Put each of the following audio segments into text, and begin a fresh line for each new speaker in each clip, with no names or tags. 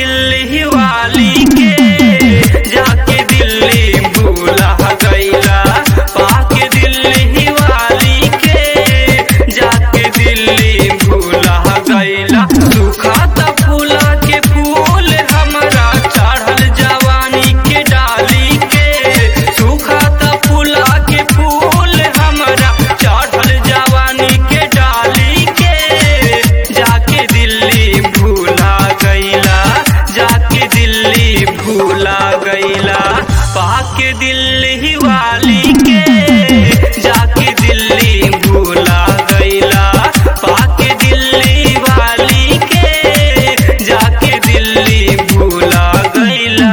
दिल्ली वाली के जाके दिल्ली भूला गईला पाके दिल्ली वाली के जाके दिल्ली भूला गईला सुखाता फूला के फूल हमरा चढ़ल जवानी के डाली के सुखाता फूला के फूल हमरा चढ़ल जवानी के डाली के जाके दिल्ली भूला गईला जाके दिल्ली भूला गईला पाके दिल्ली वाली के जाके दिल्ली भूला गईला पाके दिल्ली वाली के जाके दिल्ली भूला गईला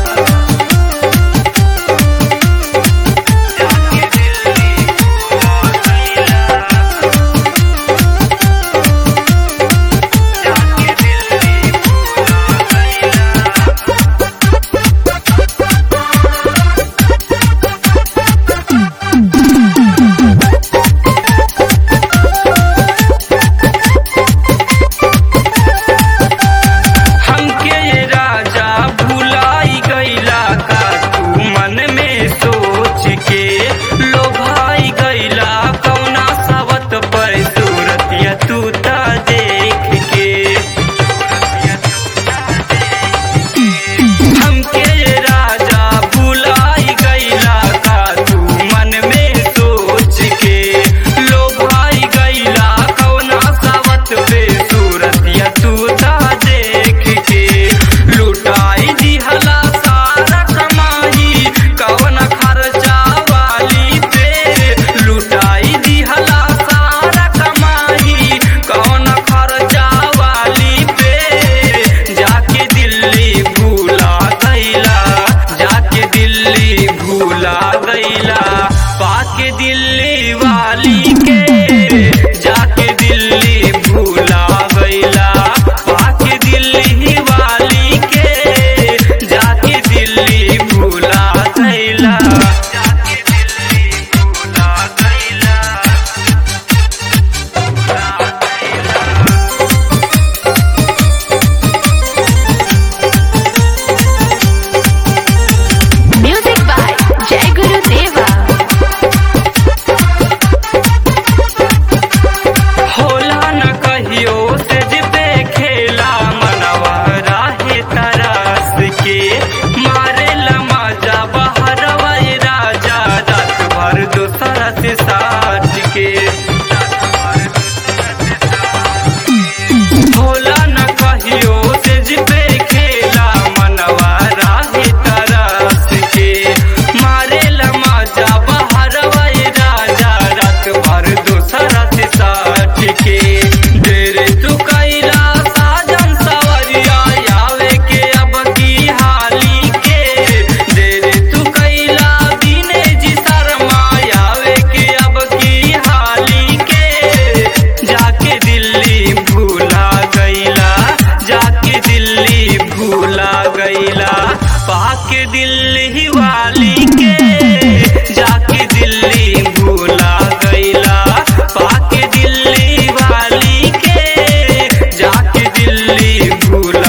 जाके दिल्ली भूला गईला जाके दिल्ली भूला गईला हमके ये राजा भुलाई गईला का तू मन में सोच के लोभाई गईला कौना सावत पर सूरतिया तू ता देख के हमके ये राजा भुलाई गईला का तू मन में सोच के लोभाई गईला कौना सावत पे सूरतिया तू ता देख के लुटाई दिहला सारा कमाई कौन खर्चा वाली पे लुटाई दिहला सारा कमाई कौन खर्चा वाली पे जाके दिल्ली भूला गईला जाके दिल्ली भूला गईला पाके दिल्ली वाली के जाके दिल्ली भूला गईला पाके दिल्ली वाली के जाके दिल्ली भूला गईला जाके दिल्ली भूला गईला
Music by Jai Guru Deva.
होला न कहियो से जिपे खेला मनवा राहे तरस के मारे मजा बाहर राजा रात भर दूसरा से साथ के होला न कहियो से जिपे खेला मनवा राहे तरस के मारे मजा बाहर राजा रात भर दूसरा से साथ के डेरे तू कैला साजन सवरिया आवे के अब की हाली के डेरे तू कैला दिने जी शर्मा आवे के अब की हाली के जाके दिल्ली भूला गईला जाके दिल्ली भूला गईला पाके दिल्ली वाली के जाके दिल्ली भूला गईला पाके दिल्ली वाली के जाके दिल्ली भूला